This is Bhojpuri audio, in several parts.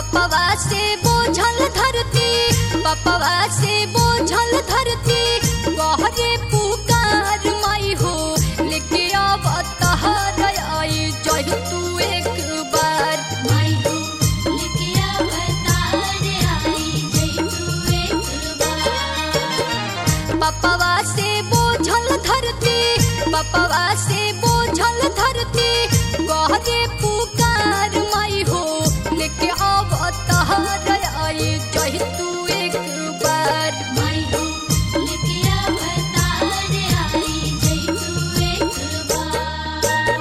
पपवा से बोझल धरती पपवा से बोझल धरती गहरे पुकार माई हो लेके अब तहर आई जही तू एक बार माई हो लेके अवतार आई जय तू एक बार पपवा से बोझल धरती पपवा से बोझल धरती गहरे पुकार माई हो लेके अब तहर आई जही तू एक बार माई हो लेके अवतार आई जय तू एक बार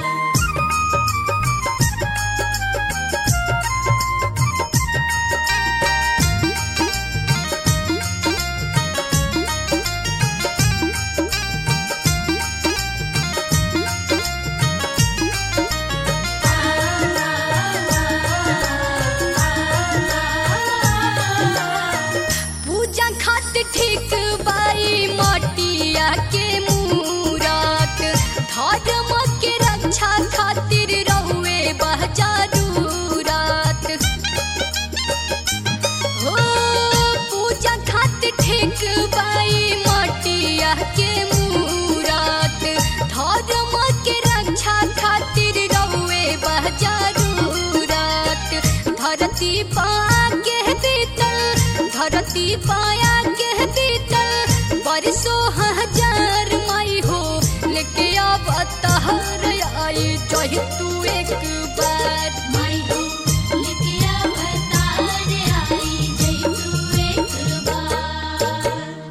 पूजा खातिर ठीक बाई मटिया के मूरत धर्म के रक्षा खातिर रहुए बहजारूरत हो पूजा खातिर ठीक बाई मटिया के मूरत धर्म के रक्षा खातिर रहुए बहजारूरत धरती पाके बीतल धरती पाया के बीतल बरसों हजार माई हो लेके अब तहर आई जही तू एक बार माई हो लेके अवतार आई जय तू एक बार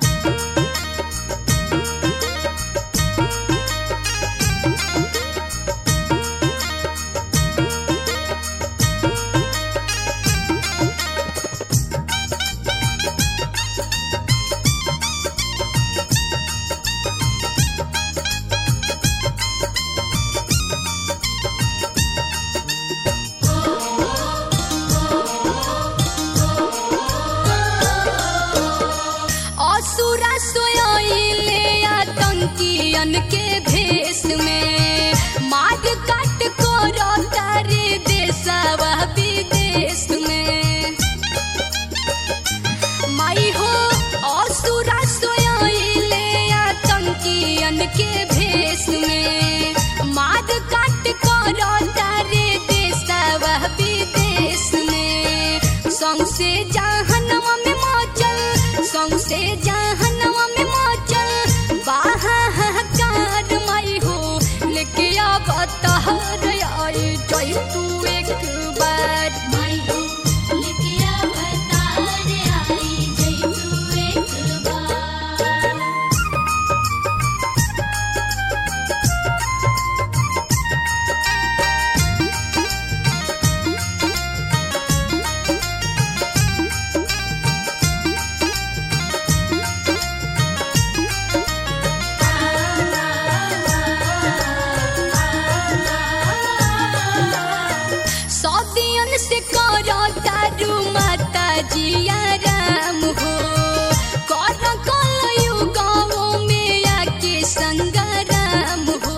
असुरा सोयले आतंकियन के भेष में मार काट करो तारे देशवा विदेश में माई हो असुरा सोयले आतंकियन के भेष में मार काट करो तारे देशवा विदेश में सौंसे जहनवा में मचल सौंसे जहनवा में मचल बाहाकार माई हो लेके अब तहर आई जई तू एक बार माई हो लेके अवतार आई जय तू एक बार सौदियन से करो तारू माता जिया राम हो कर कल युगों में आके संगराम हो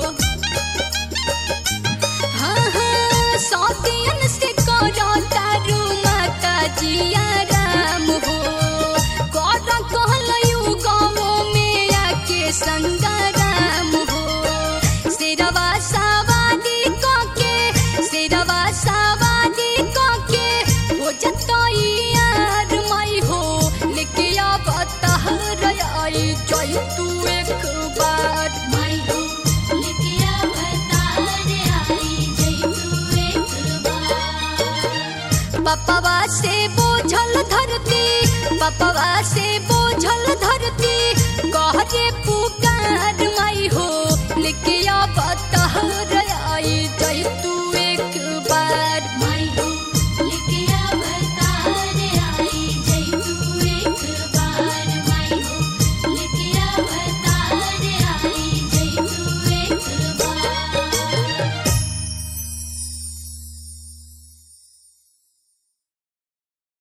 हाँ हाँ सौदियन से करो तारू माता जिया राम हो कर कल युगों में आके संगराम हो शेरवा सवारी के शेरवा सवारी के हो जतई यार माई हो लेके अब तहर आई जई तू एक बार माई हो लेके अवतार आई जय तू एक बार पपवा से बोझल धरती पपवा से बोझल धरती गहरे पुकार माई हो लेके अब तहर